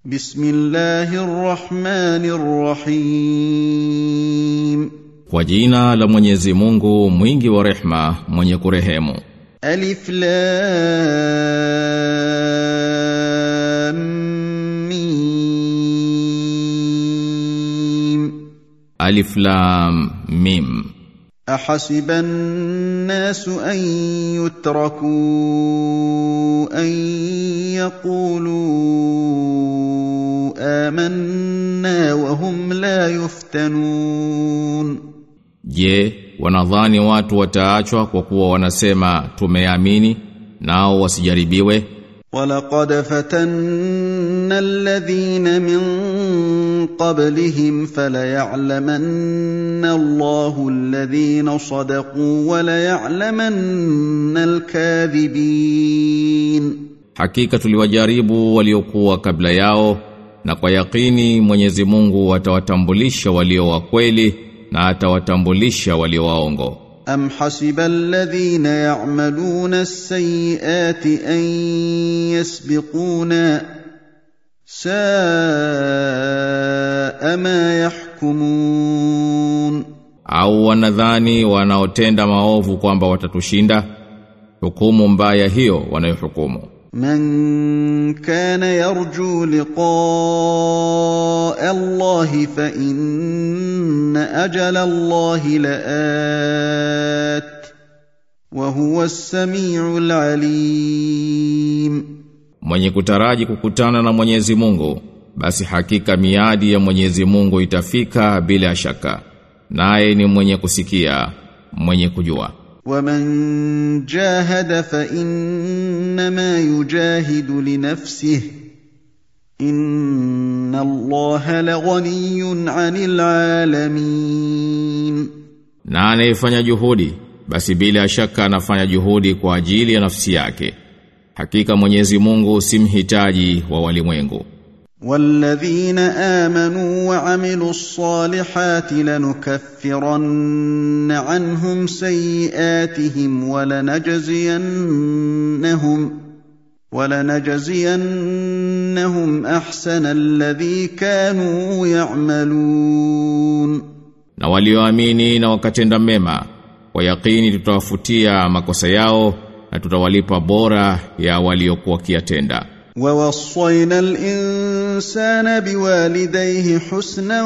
بسم الله الرحمن الرحيم Kwa jina la Mwenyezi Mungu mwingi wa rehma mwenye kurehemu ألف لام ميم Alif Lam Mim أحسب الناس أن يتركوا أن يقولوا آمنا وهم لا يفتنون Je, wanadhani watu wataachwa kwa kuwa wanasema tumeamini nao wasijaribiwe ولقد فتنا الذين من قبلهم فليعلمن الله الذين صدقوا وليعلمن الكاذبين Hakika tuliwajaribu waliokuwa kabla yao na kwa yakini Mwenyezi Mungu atawatambulisha walio wa kweli na atawatambulisha walio waongo أم حسب الذين يعملون السيئات أن يسبقونا ساء ما يحكمون au wanadhani wanaotenda maovu kwamba watatushinda hukumu mbaya hiyo wanayohukumu من كان يرجو لقاء الله فإن أجل الله لآت وهو السميع العليم mwenye kutaraji kukutana na Mwenyezi Mungu basi hakika miadi ya Mwenyezi Mungu itafika bila shaka naye ni mwenye kusikia mwenye kujua ومن جاهد فإنما يجاهد لنفسه إن الله لغني عن العالمين na anayefanya juhudi basi bila shaka anafanya juhudi kwa ajili ya nafsi yake hakika Mwenyezi Mungu si mhitaji wa walimwengu والذين آمنوا وعملوا الصالحات لنكفرن عنهم سيئاتهم ولنجزينهم ولنجزينهم أحسن الذي كانوا يعملون na walioamini na wakatenda mema kwa yakini tutawafutia makosa yao na tutawalipa bora ya waliokuwa kiatenda ووصينا الإنسان بوالديه حسنا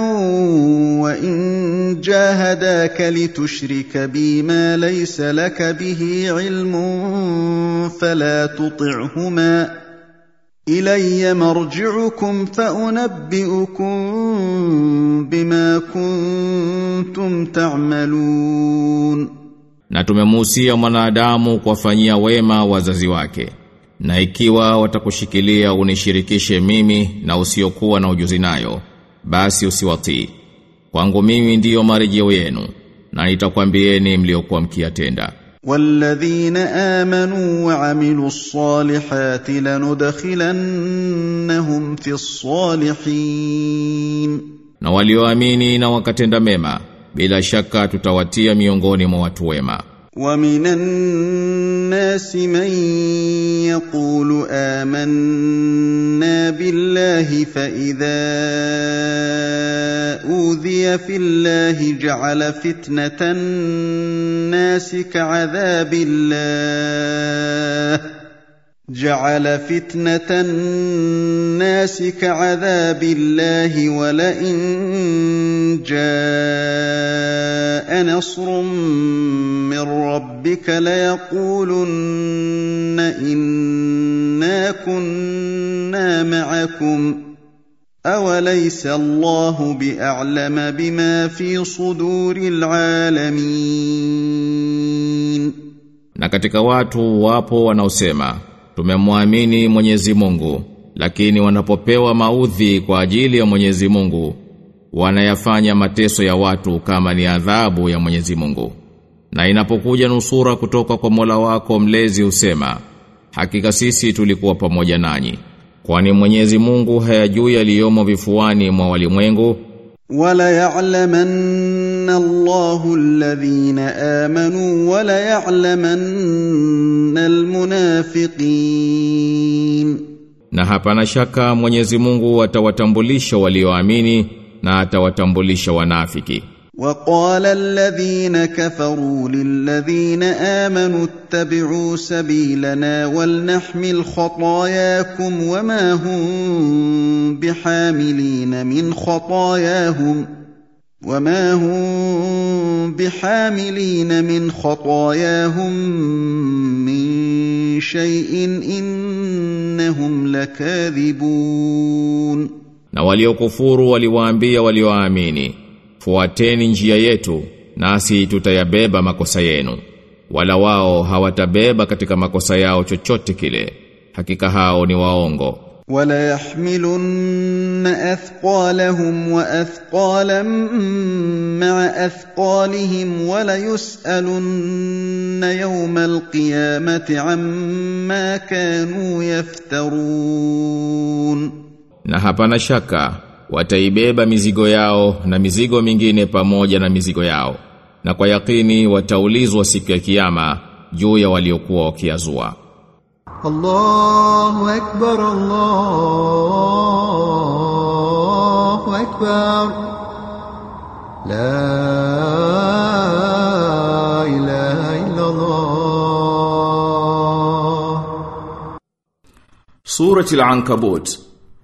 وإن جاهداك لتشرك بي ما ليس لك به علم فلا تطعهما إلي مرجعكم فأنبئكم بما كنتم تعملون na tumemuhusia mwanadamu kuwafanyia wema wazazi wake na ikiwa watakushikilia unishirikishe mimi na usiokuwa na ujuzi nayo basi usiwatii kwangu mimi ndiyo marejeo yenu na nitakwambieni mliokuwa mkiyatenda والذين آمنوا وعملوا الصالحات لندخلنهم في الصالحين na walioamini na wakatenda mema bila shaka tutawatia miongoni mwa watu wema ومن الناس من يقول آمنا بالله فإذا أوذي في الله جعل فتنة الناس كعذاب الله جعل فتنة الناس كعذاب الله ولئن جاء نصر من ربك ليقولن إنا كنا معكم أوليس الله بأعلم بما في صدور العالمين na katika watu wapo wanaosema tumemwamini Mwenyezi Mungu lakini wanapopewa maudhi kwa ajili ya Mwenyezi Mungu wanayafanya mateso ya watu kama ni adhabu ya Mwenyezi Mungu na inapokuja nusura kutoka kwa Mola wako mlezi usema hakika sisi tulikuwa pamoja nanyi kwani Mwenyezi Mungu hayajui yaliyomo vifuani mwa walimwengu وليعلمن الله الذين آمنوا وليعلمن المنافقين na hapana shaka Mwenyezi Mungu atawatambulisha walioamini na atawatambulisha wanafiki وقال الذين كفروا للذين آمنوا اتبعوا سبيلنا ولنحمل خطاياكم وما هم بحاملين من خطاياهم وما هم بحاملين من خطاياهم من شيء إنهم لكاذبون na waliokufuru waliwaambia walioamini fuateni njia yetu nasi tutayabeba makosa yenu wala wao hawatabeba katika makosa yao chochote kile hakika hao ni waongo وليحملن أثقالهم وأثقالا مع أثقالهم وليسألن يوم القيامة عما كانوا يفترون na hapana shaka wataibeba mizigo yao na mizigo mingine pamoja na mizigo yao na kwa yakini wataulizwa siku ya kiyama juu ya waliokuwa wakiazua الله أكبر الله أكبر لا إله إلا الله Surati al-Ankabut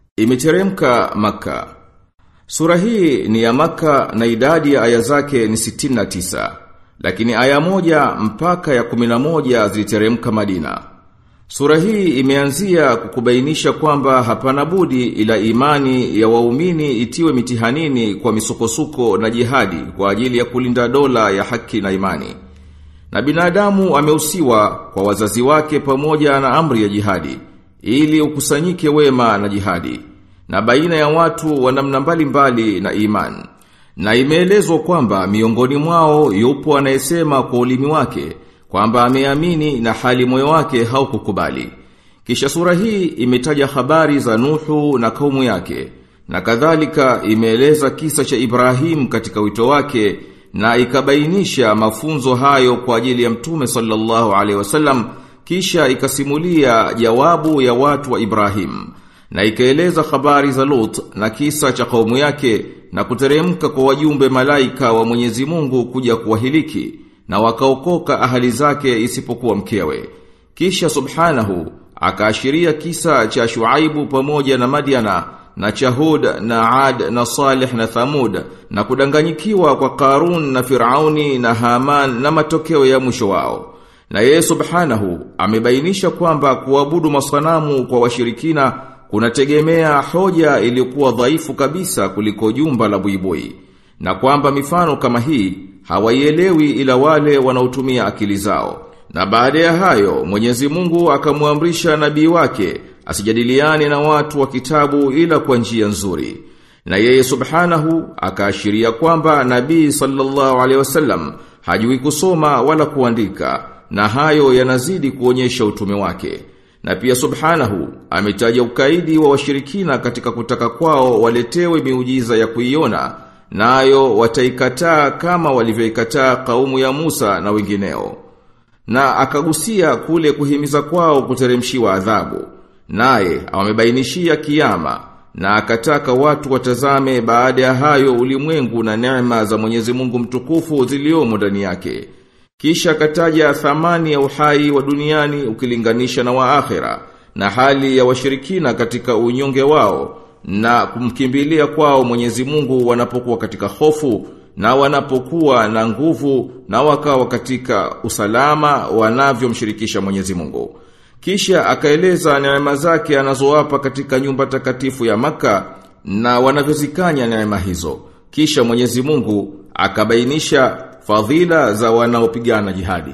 imeteremka Maka. Sura hii ni ya Maka na idadi ya aya zake ni 69, lakini aya moja mpaka ya 11 ziliteremka Madina. Sura hii imeanzia kukubainisha kwamba hapana budi ila imani ya waumini itiwe mitihanini kwa misukosuko na jihadi kwa ajili ya kulinda dola ya haki na imani. Na binadamu ameusiwa kwa wazazi wake pamoja na amri ya jihadi ili ukusanyike wema na jihadi na baina ya watu wa namna mbalimbali na iman. Na imeelezwa kwamba miongoni mwao yupo anayesema kwa ulimi wake kwamba ameamini na hali moyo wake haukukubali. Kisha sura hii imetaja habari za Nuhu na kaumu yake na kadhalika imeeleza kisa cha Ibrahim katika wito wake na ikabainisha mafunzo hayo kwa ajili ya Mtume sallallahu alaihi wasallam kisha ikasimulia jawabu ya watu wa Ibrahim na ikaeleza habari za Lut na kisa cha kaumu yake na kuteremka kwa wajumbe malaika wa Mwenyezi Mungu kuja kuwahiliki na wakaokoka ahali zake isipokuwa mkewe. Kisha subhanahu akaashiria kisa cha Shuaibu pamoja na Madiana na cha Hud na Ad na Salih na Thamud na kudanganyikiwa kwa Karun na Firauni na Haman na matokeo ya mwisho wao. Na yeye subhanahu amebainisha kwamba kuabudu masanamu kwa washirikina kunategemea hoja iliyokuwa dhaifu kabisa kuliko jumba la buibui na kwamba mifano kama hii hawaielewi ila wale wanaotumia akili zao. Na baada ya hayo Mwenyezi Mungu akamwamrisha nabii wake asijadiliane na watu wa kitabu ila kwa njia nzuri. Na yeye subhanahu akaashiria kwamba nabii sallallahu alaihi wasallam hajui kusoma wala kuandika na hayo yanazidi kuonyesha utume wake. Na pia subhanahu ametaja ukaidi wa washirikina katika kutaka kwao waletewe miujiza ya kuiona nayo wataikataa kama walivyoikataa kaumu ya Musa na wengineo. Na akagusia kule kuhimiza kwao kuteremshiwa adhabu. Naye amebainishia kiyama na akataka watu watazame baada ya hayo ulimwengu na neema za Mwenyezi Mungu mtukufu ziliomo ndani yake. Kisha akataja thamani ya uhai wa duniani ukilinganisha na wa akhera na hali ya washirikina katika unyonge wao na kumkimbilia kwao Mwenyezi Mungu wanapokuwa katika hofu na wanapokuwa na nguvu na wakawa katika usalama wanavyomshirikisha Mwenyezi Mungu. Kisha akaeleza neema zake anazowapa katika nyumba takatifu ya maka na wanavyozikanya neema hizo. Kisha Mwenyezi Mungu akabainisha fadhila za wanaopigana jihadi.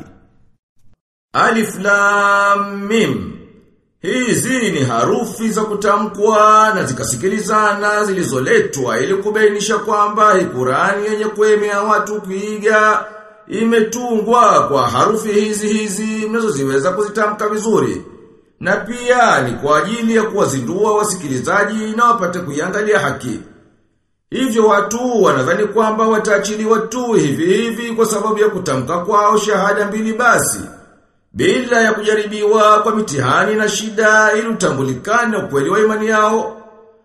Alif Lam Mim Hizi ni harufi za kutamkwa na zikasikilizana zilizoletwa ili kubainisha kwamba hii Qur'ani yenye kuemea watu kuiga imetungwa kwa harufi hizi hizi mnazoziweza kuzitamka vizuri. Na pia ni kwa ajili ya kuwazindua wasikilizaji na wapate kuiangalia haki. Hivyo watu wanadhani kwamba wataachiliwa tu hivi hivi kwa sababu ya kutamka kwao shahada mbili basi. bila ya kujaribiwa kwa mitihani na shida ili utambulikane ukweli wa imani yao.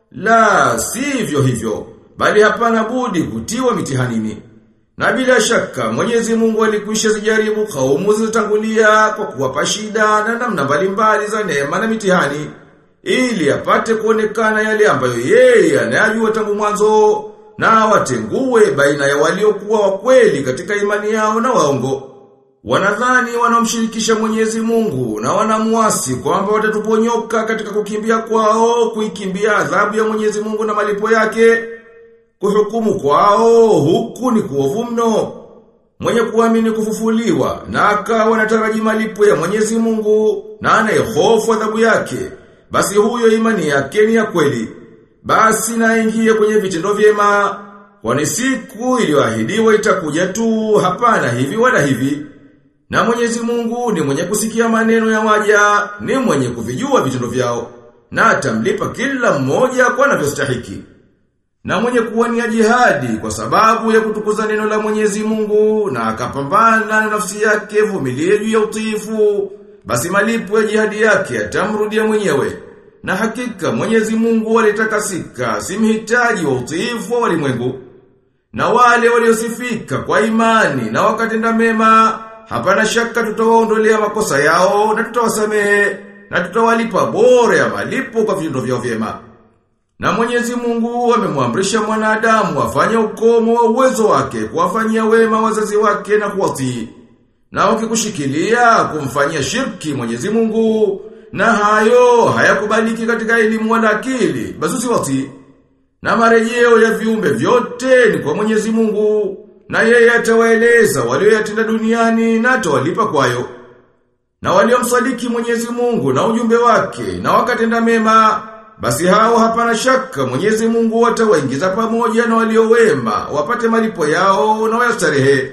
La, sivyo hivyo, bali hapana budi kutiwa mitihanini. Na bila shaka Mwenyezi Mungu alikwisha zijaribu kaumu zilizotangulia kwa kuwapa shida na namna mbalimbali za neema na mitihani ili apate kuonekana yale ambayo yeye anayajua tangu mwanzo na watengue baina ya waliokuwa wa kweli katika imani yao na waongo. Wanadhani wanaomshirikisha Mwenyezi Mungu na wanamuasi kwamba watatuponyoka katika kukimbia kwao kuikimbia adhabu ya Mwenyezi Mungu na malipo yake. Kuhukumu kwao huku ni kuovu mno. Mwenye kuamini kufufuliwa na akawa anataraji malipo ya Mwenyezi Mungu na anayehofu adhabu yake, basi huyo imani yake ni ya kweli. Basi naingie kwenye vitendo vyema, kwani siku iliyoahidiwa itakuja tu, hapana hivi wala hivi. Na Mwenyezi Mungu ni mwenye kusikia maneno ya waja, ni mwenye kuvijua vitendo vyao, na atamlipa kila mmoja kwa anavyostahiki. Na mwenye kuwania jihadi kwa sababu ya kutukuza neno la Mwenyezi Mungu na akapambana na nafsi yake vumilie juu ya utiifu, basi malipo ya jihadi yake atamrudia mwenyewe. Na hakika Mwenyezi Mungu alitakasika, si mhitaji wa utiifu wa walimwengu. Na wale waliosifika kwa imani na wakatenda mema, hapana shaka tutawaondolea makosa yao na tutawasamehe na tutawalipa bora ya malipo kwa vitendo vyao vyema. Na Mwenyezi Mungu amemwamrisha mwanadamu afanye ukomo wa uwezo wake kuwafanyia wema wazazi wake na kuwatii. Na wakikushikilia kumfanyia shirki Mwenyezi Mungu na hayo hayakubaliki katika elimu wala akili, basi usiwatii. Na marejeo ya viumbe vyote ni kwa Mwenyezi Mungu, na yeye atawaeleza walioyatenda duniani na atawalipa kwayo. Na waliomsadiki Mwenyezi Mungu na ujumbe wake na wakatenda mema, basi hao hapana shaka Mwenyezi Mungu atawaingiza pamoja na waliowema wapate malipo yao na wayastarehe.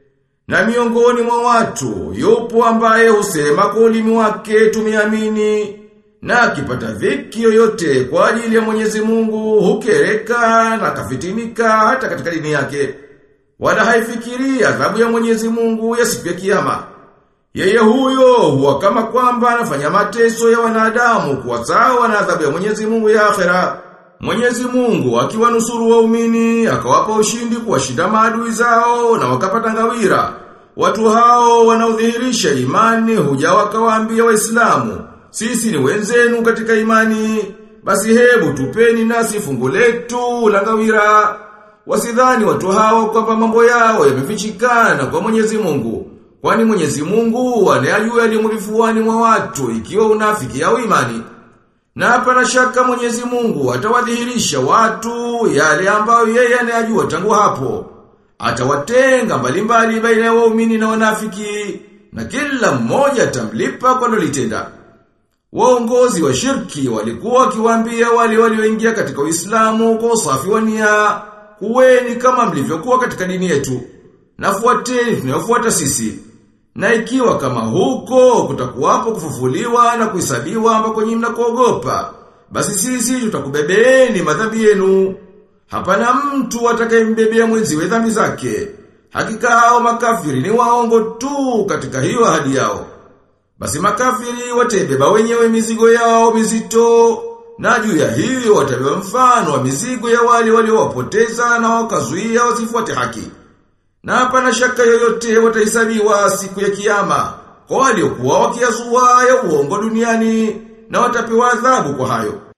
Na miongoni mwa watu yupo ambaye husema kwa ulimi wake tumeamini na akipata dhiki yoyote kwa ajili ya Mwenyezi Mungu hukereka na kafitinika hata katika dini yake. Wala haifikiri adhabu ya Mwenyezi Mungu ya siku ya kiyama. Yeye huyo huwa kama kwamba anafanya mateso ya wanadamu kuwa sawa na adhabu ya Mwenyezi Mungu ya akhera. Mwenyezi Mungu akiwanusuru waumini akawapa ushindi kuwashinda maadui zao na wakapata ngawira. Watu hao wanaodhihirisha imani huja wakawaambia Waislamu, sisi ni wenzenu katika imani, basi hebu tupeni nasi fungu letu la ngawira. Wasidhani watu hao kwamba mambo yao yamefichikana kwa Mwenyezi Mungu. Kwani Mwenyezi Mungu anayajua yaliyo mwa watu ikiwa unafiki au imani. Na hapana shaka Mwenyezi Mungu atawadhihirisha watu yale ambayo yeye anayajua tangu hapo. Atawatenga mbalimbali baina ya waumini na wanafiki na kila mmoja atamlipa kwa lolitenda. Waongozi wa shirki walikuwa wakiwaambia wale walioingia katika Uislamu kwa usafi wa nia, kuweni kama mlivyokuwa katika dini yetu. Nafuateni tunayofuata sisi. Na ikiwa kama huko kutakuwapo kufufuliwa na kuhesabiwa ambako nyinyi mnakuogopa, basi sisi tutakubebeeni madhambi yenu. Hapana mtu atakayembebea mwenziwe dhambi zake. Hakika hao makafiri ni waongo tu katika hiyo ahadi yao. Basi makafiri watebeba wenyewe mizigo yao mizito na juu ya hiyo watabeba mfano wa mizigo ya wale waliowapoteza na wakazuia wasifuate haki. Na hapana shaka yoyote watahesabiwa siku ya kiyama kwa waliokuwa wakiazua ya uongo duniani na watapewa adhabu kwa hayo.